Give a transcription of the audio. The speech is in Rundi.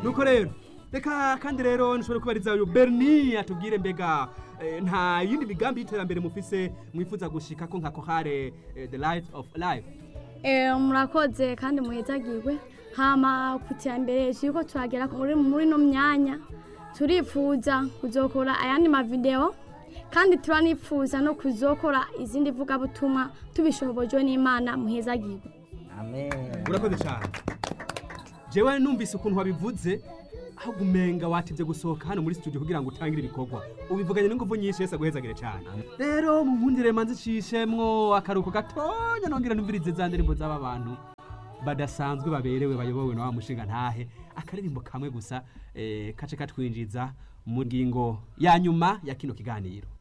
nuko rero reka kandi rero nshobora kubariza uyu berni atubwire mbega eh, nta yindi migambi y'iterambere mufise mwifuza gushika ko nka kohare eh, the light of life Eh, murakoze kandi muhezagirwe hama ku iterambere turiko turagera muri muri no myanya turifuza kuzokora ayandi mavideo kandi turanifuza no kuzokora izindi vugabutumwa tubishobojwe n'imana muhezagirwe amen urakoze cyane jewe numvise ukuntu wabivuze aho gumenga watevye gusohoka hano muri studio kugira ngo utangire ibikorwa ubivuganye n'ingufu nyinshi yese aguhezagire cyane rero munkundire manzi cishemwo akaruko gatonya nongera numvirize za ndirimbo z'aba bantu badasanzwe baberewe bayobowe na wa mushinga ntahe akaririmbo kamwe gusa eh, kace katwinjiza mu ngingo ya nyuma ya kino kiganiro